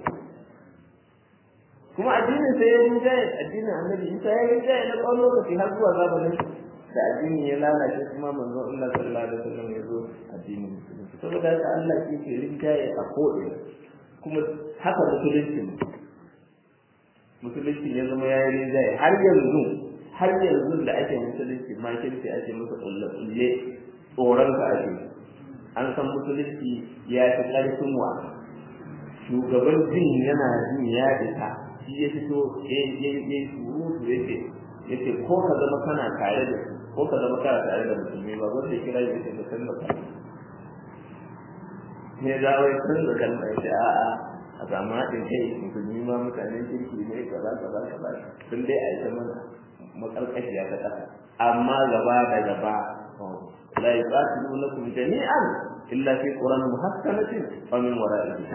kuma addinin sai ya rinjaye addinin annabi Isa ya rinjaye na tsawon lokaci har zuwa zamanin da addinin ya lalace kuma manzon Allah sallallahu alaihi wasallam ya zo addinin musulunci saboda haka Allah shi ke rinjaye a ko'ina kuma haka musulunci musulunci ya zama ya yi rinjaye har yanzu har yanzu da ake musulunci ma kirki ake masa kulle-kulle tsoron ka ake an san musulunci ya fi ƙarfin wa shugaban jin yana jin ya fita shi ya fito ya yi surutu ya ce ya ce ko ka zama kana tare da su ko ka zama kana tare da musulmi ba wanda ya kira ya ce ka san da ne za wai san da kalma ya ce a'a a samu haɗin kai musulmi ma mutanen kirki ne kaza kaza kaza sun dai a ita mana makarkashiya ta ƙasa amma gaba da gaba la yuqatilunakum jami'an illa fi quran muhakkamatin wa min wara'ihi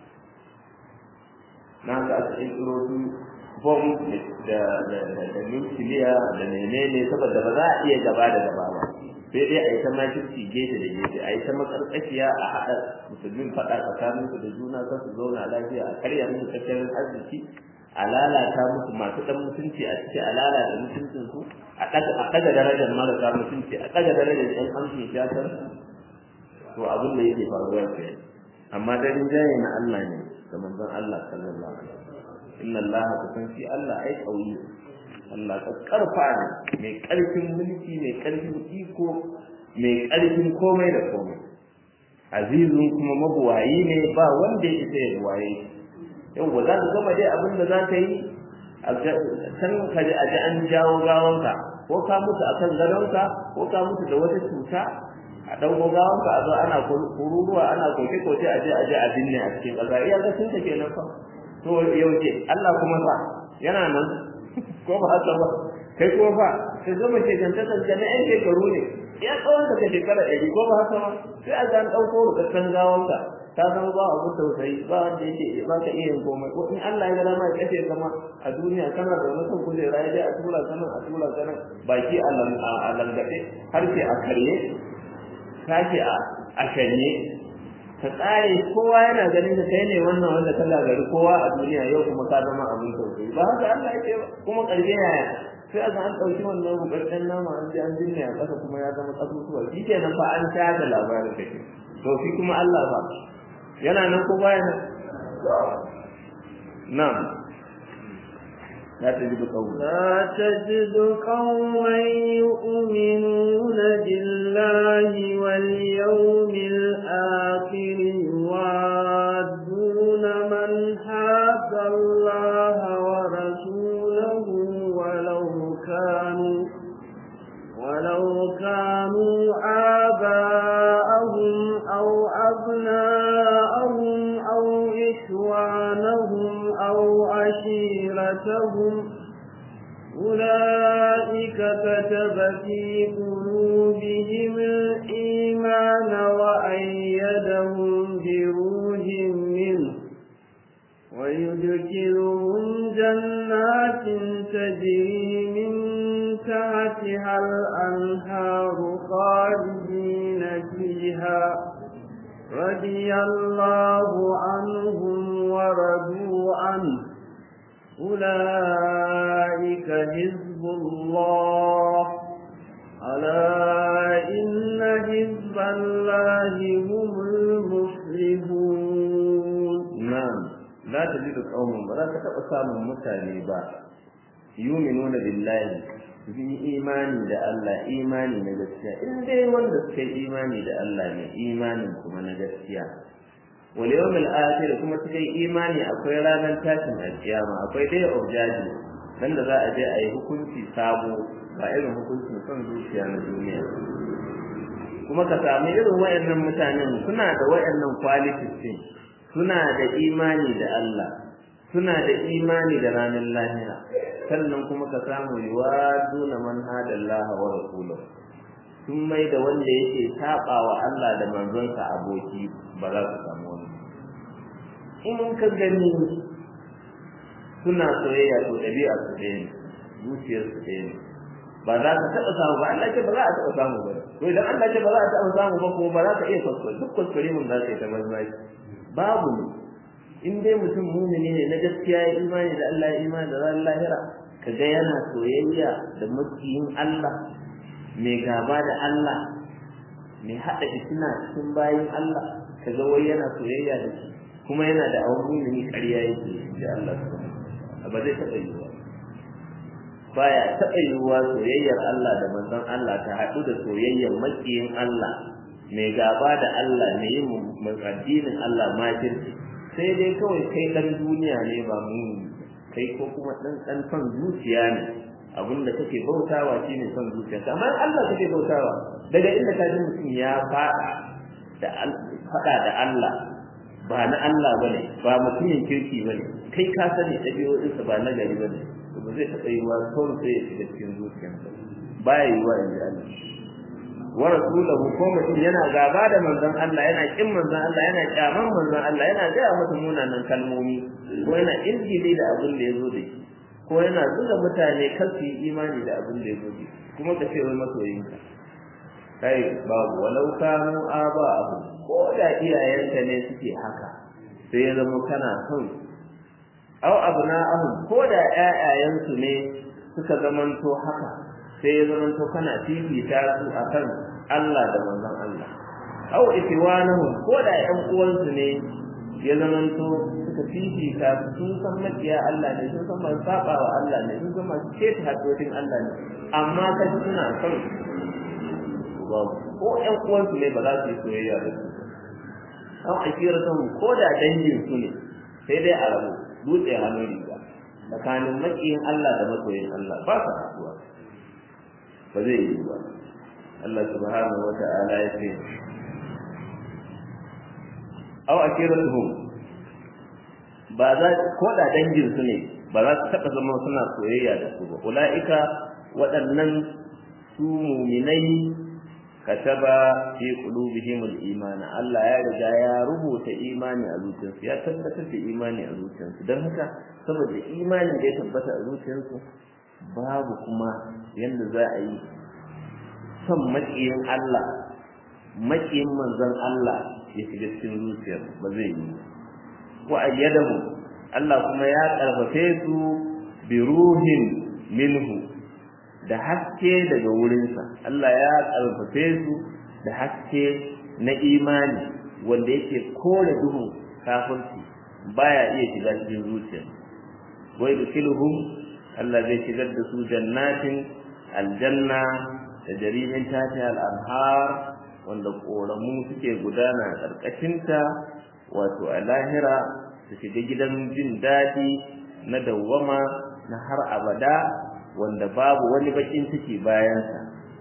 na ga aka tsiro su bom da da da nukiliya da menene saboda ba za a iya gaba da gaba ba sai dai a yi ta makirci gefe da gefe a yi ta makarƙashiya a haɗa musulmin faɗa tsakanin su da juna kan su zauna lafiya a karya musu tattalin arziki a lalata musu masu ɗan mutunci a ciki a lalata mutuncin su a ɗaga darajar marasa mutunci a ɗaga darajar ɗan amshin shatar to abin da yake faruwa ke amma da rinjaye na Allah ne da manzon Allah sallallahu alaihi wasallam inna Allah ka san shi Allah ai kauyi Allah ka karfa ne mai karfin mulki mai karfin iko mai karfin komai da komai azizun kuma mabuwayi ne ba wanda ya isa ya buwaye yau ba za ka gama dai abin da za ka yi san ka ji a ji an jawo gawanka ko ka mutu akan gadonka ko ka mutu da wata cuta a ɗauko gawanka a zo ana kururuwa ana koke-koke a je a je a binne a cikin ƙasa iya ga sun take nan fa to yaushe Allah kuma fa yana nan ko ba haka ba kai kuma fa ka gama shekantakar da na 'yan shekaru ne ya tsawon ka shekara ɗari ko ba haka ba sai a ga an ɗauko rukakkan gawanka ta zama ba abu tausayi ba wanda yake ba ka iya yin komai ko in Allah ya ga dama ya kashe kama a duniya kana da wani kan kujera ya dai a tura ka nan a tura ka nan baki a langaɗe harshe a karye tashi a a shanye ka tsare kowa yana ganin ka kai ne wannan wanda ka gagari kowa a duniya yau kuma ka zama abin tausayi ba haka Allah ya ce ba kuma ƙarshe yaya sai a an ɗauki wannan bukakken nama an ji an binne a ƙasa kuma ya zama ƙasusuwa shi kenan fa an tada labarin kake to shi kuma Allah ba yana nan ko baya nan na'am لا تجد قوما لا تجد قوما يؤمنون بالله واليوم الآخر يوادون من حاد الله ورسوله ولو كانوا ولو كانوا آباءهم أو أبناءهم أو إخوانهم أو عشيرتهم أولئك كتب في قلوبهم الإيمان وأيدهم بروح منه ويدخلهم جنات تجري من تحتها الأنهار خالدين فيها رضي الله عنهم ورضوا عنه أولئك حزب الله ألا إن حزب الله هم المفلحون نعم لا تجد قوما ولا تتبع سامن mutane ba yuminuna billahi sun yi imani da Allah imani na gaskiya in dai wanda suka yi imani da Allah ne imanin kuma na gaskiya wal yawmil akhir kuma suka yi imani akwai ranar tashin alkiyama akwai day of judgment dan da za a je a yi hukunci sabo ba irin hukuncin son zuciya na duniya kuma ka samu irin wayannan mutanen suna da wayannan qualities din suna da imani da Allah suna da imani da ranar lahira sannan kuma ka samu yuwaduna man hadallaha wa rasuluhu sun mai da wanda yake saba wa Allah da manzonsa aboki ba za su samu wani in ka gani suna soyayya to ɗabi'a su ɗaya ne zuciyar su ɗaya ne ba za ka taɓa samu ba Allah ce ba za a taɓa samu ba to idan Allah ce ba za a taɓa samu ba kuma ba za ka iya kuskure duk kuskure mun za ka yi ta banzaki babu ne in dai mutum mumini ne na gaskiya ya imani da Allah ya imani da ranar lahira ka ga yana soyayya da makiyin Allah mai gaba da Allah mai haɗa fitina cikin bayin Allah ka ga wai yana soyayya da shi kuma yana da awon mumini ƙarya yake da Allah subhanahu ba zai taɓa yiwuwa baya taɓa yiwuwa soyayyar Allah da manzon Allah ta haɗu da soyayyar makiyin Allah mai gaba da Allah mai yin addinin Allah makirci sai dai kawai kai ɗan duniya ne ba mu kai ko kuma ɗan ɗan son zuciya ne abinda kake bautawa shine son zuciya amma Allah kake bautawa daga inda ka ji mutum ya faɗa da faɗa da Allah ba na Allah bane ba mutumin kirki bane kai ka sani ɗabi'o'insa ba na gari bane to ba zai taɓa yiwa kawai sai ya shiga cikin zuciyarsa baya yiwa in ji Allah wa rasulahu ko mutum yana gaba da manzon Allah yana kin manzon Allah yana kyaman manzon Allah yana gaya masa munanan kalmomi ko yana injili da abin da ya zo da shi ko yana zuga mutane kan su yi imani da abin da ya zo da shi kuma ka ce wai masoyinka kai babu walau kanu aba abu ko da iyayenka ne suke haka sai ya zama kana son aw abna'ahum ko da ƴaƴayensu ne suka zamanto haka sai ya zamanto kana fifita su akan Allah da manzon Allah aw itiwanahum ko da ƴan uwansu ne ya zamanto suka fifita su sun san makiya Allah ne sun san masu saba wa Allah ne sun san masu keta haddodin Allah ne amma ka suna son ko ƴan uwansu ne ba za su yi soyayya da su an akira son ko da dangin su ne sai dai a rabu dutse hannun riga tsakanin makiyin Allah da masoyin Allah ba sa haɗuwa ba zai yi ba Allah subhanahu wa ta'ala ya ce aw akiratuhum ba za ko da dangin su ne ba za su taɓa zama suna soyayya da su ba ula'ika waɗannan su muminai kataba fi qulubihim al-iman Allah ya riga ya rubuta imani a zuciyarsu ya tabbatar da imani a zuciyarsu don haka saboda imanin da ya tabbata a zuciyarsu babu kuma yanda za a yi son maƙiyin Allah maƙiyin manzon Allah ya shiga cikin zuciyar ba zai yi wa ayyadahu Allah kuma ya karfafe su bi ruhin minhu da haske daga wurinsa Allah ya karfafe su da haske na imani wanda yake kore duhun kafirci baya iya shiga cikin zuciya wai dukilhum Allah zai shigar da su jannatin aljanna da jarimin tati al'anhar wanda ƙoramu suke gudana a ƙarƙashinta wato a lahira su shiga gidan jin daɗi na dawwama na har abada wanda babu wani bakin ciki bayansa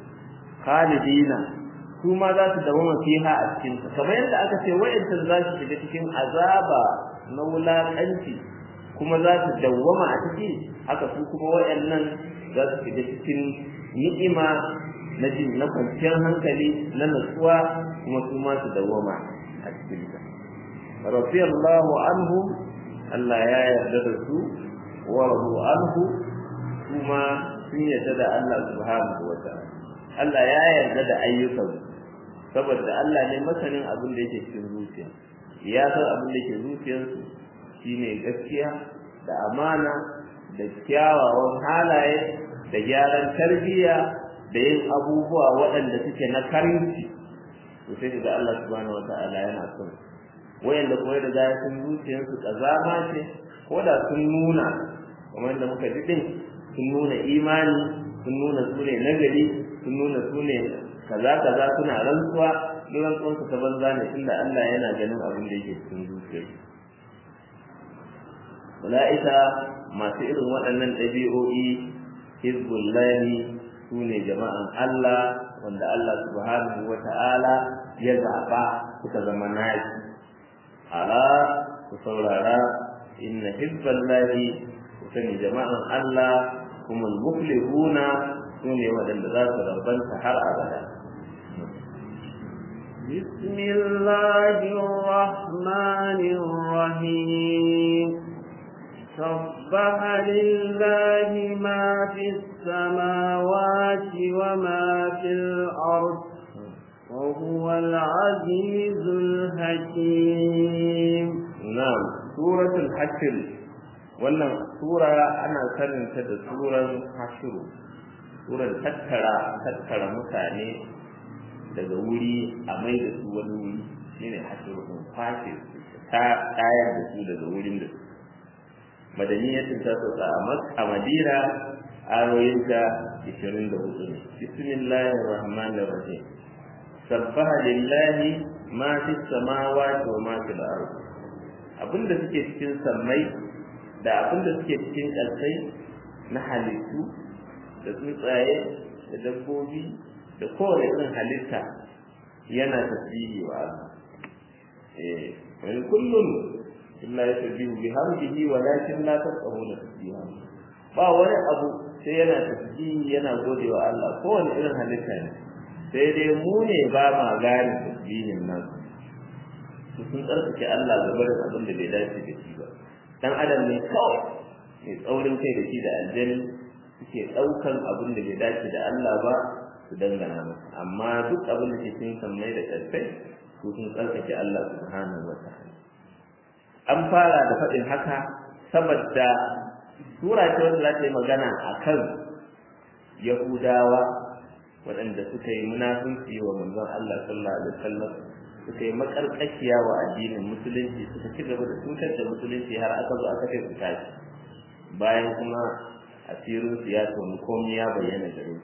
khalidina su ma za su dawama fiha a cikin ta kamar yadda aka ce wa'ancan za su shiga cikin azaba na wulaƙanci kuma za su dawwama a ciki haka su kuma wa'annan za su shiga cikin ni'ima na jin na kwanciyar hankali na natsuwa kuma su ma su dawwama a cikin ta radiyallahu anhu Allah ya yarda da su wa radu anhu kuma sun yarda da Allah subhanahu wa ta'ala Allah ya yarda da ayyukan saboda Allah ne masanin abin da yake cikin zuciya ya san abin da yake zuciyarsu shine gaskiya da amana da kyawawan halaye da gyaran tarbiyya da yin abubuwa waɗanda suke na karinci to sai ga Allah subhanahu wa ta'ala yana son wayanda kuma da ga sun zuciyarsu kazama ce ko da sun nuna kamar da muka ji din sun nuna imani sun nuna su ne nagari sun nuna su ne kaza kaza suna rantsuwa duk rantsuwan su ta banza ne tunda Allah yana ganin abin da yake cikin zuciyar ula'ika masu irin waɗannan ɗabi'o'i hizbullahi su ne jama'an Allah wanda Allah subhanahu wa ta'ala ya zaɓa suka zama nashi ala ku saurara inna hizballahi ku sani jama'an Allah kuma muflihuna su ne waɗanda za su rabanta har abada بسم الله الرحمن الرحيم سبح لله ما في السماوات وما في الأرض وهو العزيز الحكيم نعم سورة الحشر wannan sura ana saninta da suran hashiru suran tattara tattara mutane daga wuri a mai da su wani wuri shine hashiru in kwashe ta tayar da su daga wurin da su madaniyatin ta sauka a madina ayoyinta 24 ne bismillahir rahmanir rahim sabbaha lillahi ma fi samawati wa ma fil ardi abinda suke cikin sammai da abinda suke cikin ƙasai na halittu da tsuntsaye da dabbobi da kowane irin halitta yana tasbihi wa Allah eh wani kullum illa yasbihu bihamdihi walakin la tafqahuna tasbihahu ba wani abu sai yana tasbihi yana gode wa Allah kowane irin halitta ne sai dai mu ne ba ma gane tasbihin nan su sun tsarkake Allah ga barin abin da bai dace da shi ba dan adam ne kawai mai tsaurin kai da shi da aljani suke ɗaukan abin da bai dace da Allah ba su dangana masa amma duk abin da ke cikin sammai da ƙarfai su sun tsarkake Allah subhanahu wa ta'ala an fara da faɗin haka saboda sura ce wanda za ta yi magana a kan yahudawa waɗanda suka yi munafunci wa manzon Allah sallallahu alaihi wasallam suka yi makarƙashiya wa addinin musulunci suka ci gaba da cutar da musulunci har aka zo aka kai su tashi bayan kuma asirin su ya tonu komai ya bayyana gare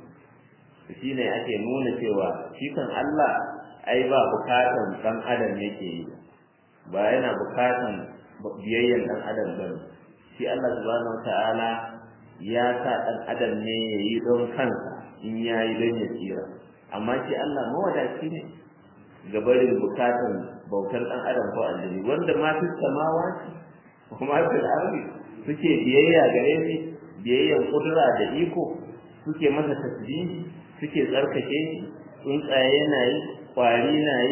su shi ne ake nuna cewa shi kan Allah ai ba bukatan dan adam yake yi ba yana bukatan biyayyan dan adam bane shi Allah subhanahu wataala ya sa dan adam ne yayi don kansa in yayi don ya tsira amma shi Allah mawadaci ne ga barin bukatan bautar dan adam ko aljini wanda ma fi samawa kuma fil ardi suke biyayya gare shi biyayyan kudura da iko suke masa tasbihi suke tsarkake shi tsuntsaye na yi kwari na yi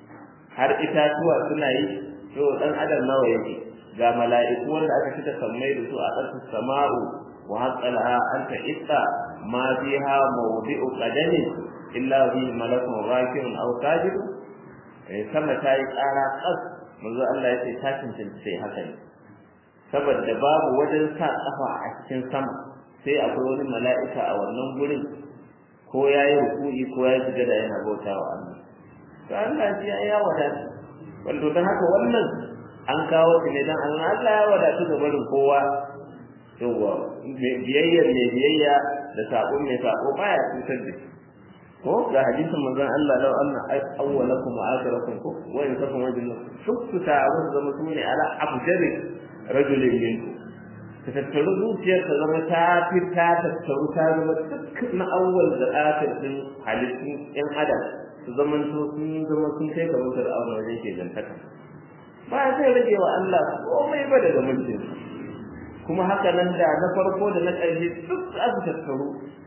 har itatuwa suna yi to dan adam nawa yake ga mala'iku wanda aka fita sammai da su a ƙasar sama'u wa haqqalaha anta itta ma fiha mawdi'u qadamin illa bi malakun rakirun aw sajid eh sama ta yi ƙara ƙas manzo Allah ya ce ta cancanci sai haka ne saboda babu wajen sa kafa a cikin sama sai akwai wani mala'ika a wannan gurin ko ya yi ruku'i ko ya shiga da yana bauta wa Allah to Allah shi ya wadata wanda don haka wannan an kawo shi ne dan Allah Allah ya wadatu ga barin kowa yawa biyayyar ne biyayya da sabon mai sabo baya cutar da shi ko ga hadisin manzon Allah law anna awwalakum wa akhirakum ko wa in takum rajulun shukku ta'awun zama sune ala abjari rajulin minkum ka tattaru zuciyar ta zama ta fi ta tattaru ta zama duk na awwal da akhir din halittun yan adam su zaman to sun zama sun kai ga mutar aure wajen ke gantaka ba zai rage wa Allah komai ba daga mulkin kuma haka nan da na farko da na ƙarshe duk za su tattaru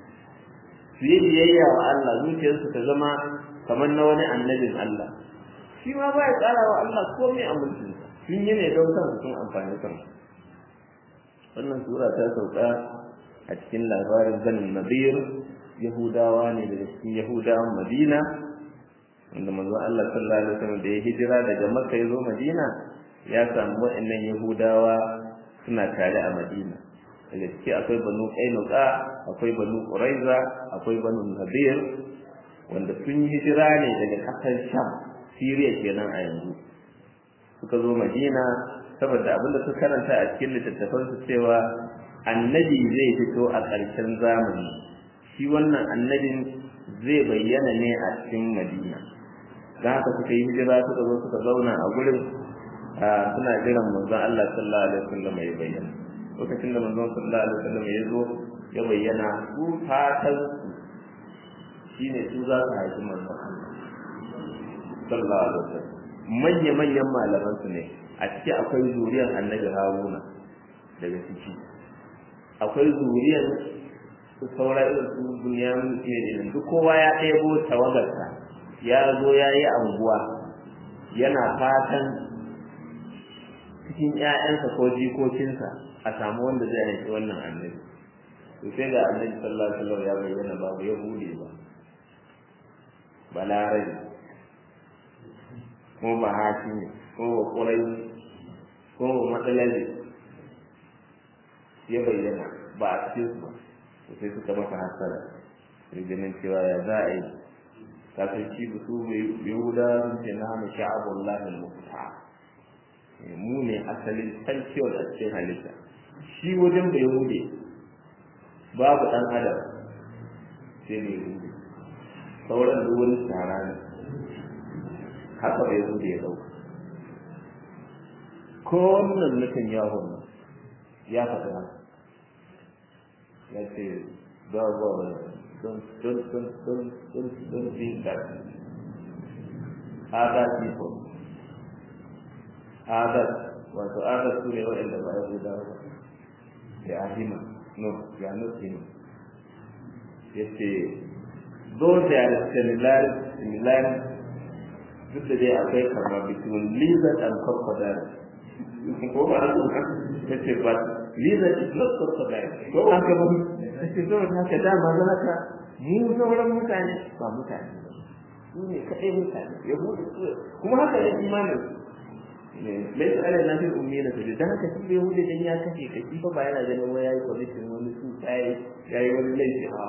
su yi biyayya wa Allah zuciyarsu ta zama kamar na wani annabin Allah shi ma ba ya tsara wa Allah komai a mulkinsa sun yi ne don kansu sun amfani kansu wannan sura ta sauka a cikin labarin zanin nadir yahudawa ne daga cikin yahudawan madina wanda manzo Allah sallallahu alaihi wasallam da ya hijira daga makka ya zo madina ya samu wa'annan yahudawa suna tare a madina daga ciki akwai banu qainuqa akwai banu quraiza akwai banu nadir wanda sun yi hijira ne daga kasar sham siriya kenan a yanzu suka zo madina saboda abinda suka karanta a cikin littattafan su cewa annabi zai fito a ƙarshen zamani shi wannan annabin zai bayyana ne a cikin madina don haka suka yi hijira suka zo suka zauna a gurin suna jiran manzon Allah sallallahu alaihi wasallam ya bayyana lokacin da manzon sallallahu alaihi wasallam ya zo ya bayyana su fatan shine su za su haifi manzon Allah sallallahu alaihi wasallam manya manyan malaman su ne a ciki akwai zuriyar annabi Haruna daga ciki akwai zuriyar su saura irin su bunyamin irin duk kowa ya ɗebo tawagarsa ya zo ya yi anguwa yana fatan cikin ‘ya'yansa ko jikokinsa a samu wanda zai haifi wannan annabi to sai ga annabi sallallahu alaihi wasallam ya bayyana babu ya bude ba balarabi ko ba hakimi ko ba ƙurai ko ba matsalabi ya bayyana ba a cikin su ba to sai suka masa hasara ganin cewa ya za a yi kafin shi ba su yahuda sun ce na mu sha'abullahi al-muqta mu ne asalin sarkiyar a cikin halitta shi wajen da yahude babu dan adam sai ne yahude sauran duk wani tsara ne haka bai yahude ya dauka ko wannan nufin yawon ya faɗa haka ya ce ba ba don't, don't, don't, don't, don't, don't think that other people, others, wato others su ne waɗanda ba ya guda ba, they are human, no, they are not human. Ya ce, though there is similarity, similarity, duk da dai akwai kama between lizard and crocodile. Ko ba haka ba? Ya ce, but lizard is not crocodile. Ko ba haka ba? ake saboda haka dama za ka mu sauran mutane ba mutane ba su ne kaɗai mutane yahudu su kuma haka ne imanin laisa ala na fi ummi na tafi dan haka shi yahudu dan ya kashe ka shi fa ba yana ganin wai yayi commission wani su yayi yayi wani laifi a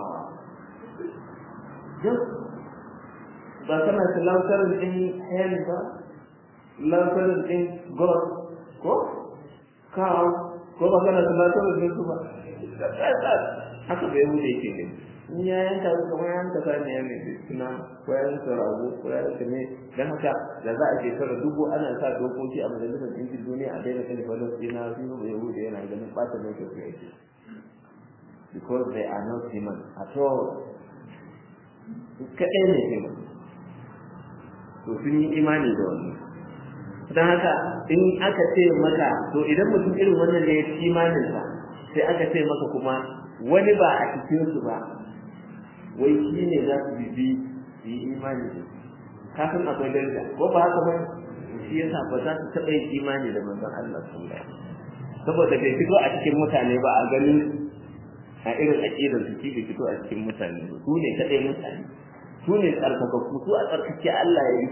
just ba kana ta lantar din hell ba lantar din god ko kawo ko ba kana ta lantar din su ba haka bai wuce ke ne in ya yanka su kamar yanka saniya ne suna ko ya yanka rago ko ya yanka ne don haka da za a shekara dubu ana sa dokoki a majalisar ɗinkin duniya a daina kan falastina su yi bai wuce yana ganin ɓata mai kyau yake because they are not human at all su kaɗai ne human to sun yi imani da wannan don haka in aka ce maka to idan mutum irin wannan ne ya ci imaninsa sai aka ce maka kuma wani ba a cikinsu ba wai shi ne za su bibi su yi imani da kafin akwai daraja ko ba haka ba shi yasa ba za su taɓa yin imani da manzon Allah sun ba saboda bai fito a cikin mutane ba a ganin a irin aƙidar su shi bai fito a cikin mutane ba su ne kaɗai mutane su ne tsarkakakku su a tsarkake Allah ya yi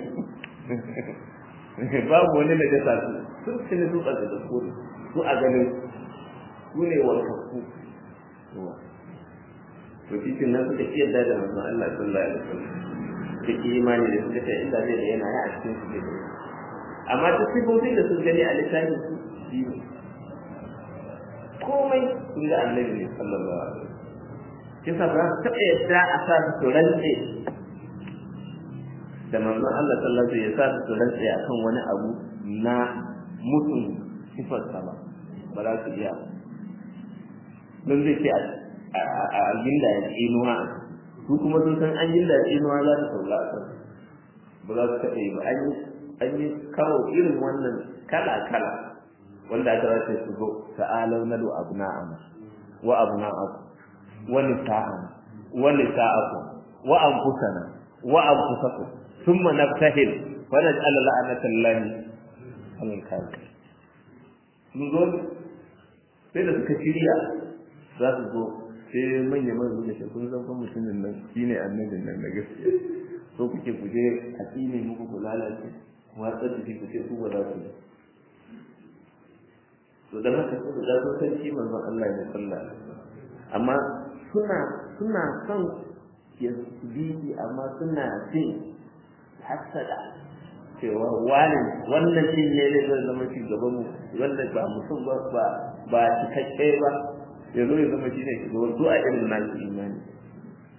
su babu wani na jasa su sun ci ne su tsarkakakku su a ganin su ne warkakku to cikin nan suka ci yadda da manzon Allah sallallahu alaihi wasallam suka ki imani da suka ce inda zai yana ya a cikin su zai amma ta sifofin da sun gani a littafin su shi ne komai sun ga annabi ne sallallahu alaihi wasallam kisa ba su taɓa yadda a sa su rantse da manzon Allah sallallahu alaihi wasallam ya sa su rantse akan wani abu na mutum sifarsa ba ba za su iya don zai ce a ginda ya tsinuwa su kuma sun san an ginda ya tsinuwa za ta saula a kan ba za su taɓa yi ba an yi kawo irin wannan kala-kala wanda aka race su zo ta'alau nadu abna'ana wa abna'aku wa nisa'ana wa nisa'aku wa anfusana wa anfusakum thumma nabtahil wa naj'al la'natallahi 'alal kafirin sun zo sai da suka shirya za su zo sai manya mai zuwa shi kun san mutumin nan shine annabin nan na gaskiya so kuke kuje a tsine muku ku lalace watsar da shi ku ce ku ba za ku yi to da haka su da sun san shi manzon Allah ya salla amma suna suna son ya bibi amma suna jin hasada cewa wani wannan shi ne zai zama shugaban mu wanda ba mutum ba ba ba cikakke ba ya zo ya zama shi ne shugaban su a irin nasu imani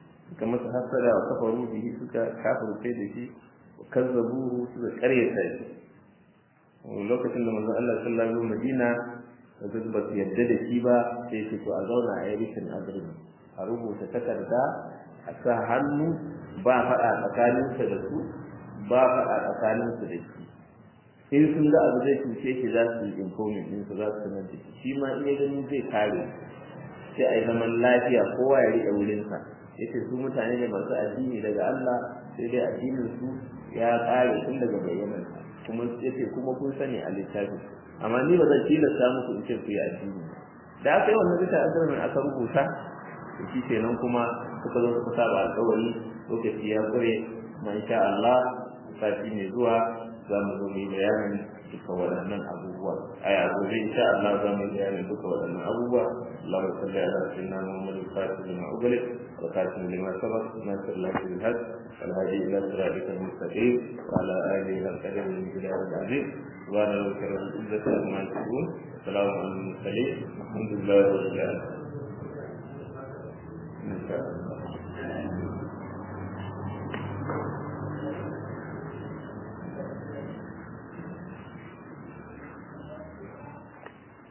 suka masa hasada wa kafaru bihi suka kafirce da shi wa kazzabuhu suka karyata shi lokacin da manzon Allah sallallahu alaihi wasallam Madina da ba su yadda da shi ba sai ce to a zauna a yi rikin agreement a rubuta takarda a sa hannu ba faɗa tsakaninsa da su ba faɗa tsakaninsu da shi in sun ga abu zai cuce shi za su yi informing din su za su sanar da shi shi ma iya ganin zai kare sai a yi zaman lafiya kowa ya riƙe wurinsa yace su mutane ne masu addini daga Allah sai dai addinin su ya kare tun daga bayyanan kuma yace kuma kun sani a littafin amma ni ba zan tilasta muku in ce ku yi addini da aka yi wannan bisa azumin aka rubuta da shi kenan kuma suka zo suka saba alƙawari lokaci ya kure ma insha Allah sati mai zuwa za mu zo mu bayanin duka waɗannan abubuwa a yanzu zai insha Allah za mu bayanin duka waɗannan abubuwa Allah ya salli ala sayyidina Muhammad al-Fatih lima ughliq wa khatim lima sabaq nasr Allah bil haq wal hadi ila siratikal mustaqim wa ala alihi wa sahbihi min bilad al-aziz wa ala al-karam al-izzati amma yasifun salamun ala al-mursalin alhamdulillah rabbil alamin insha Allah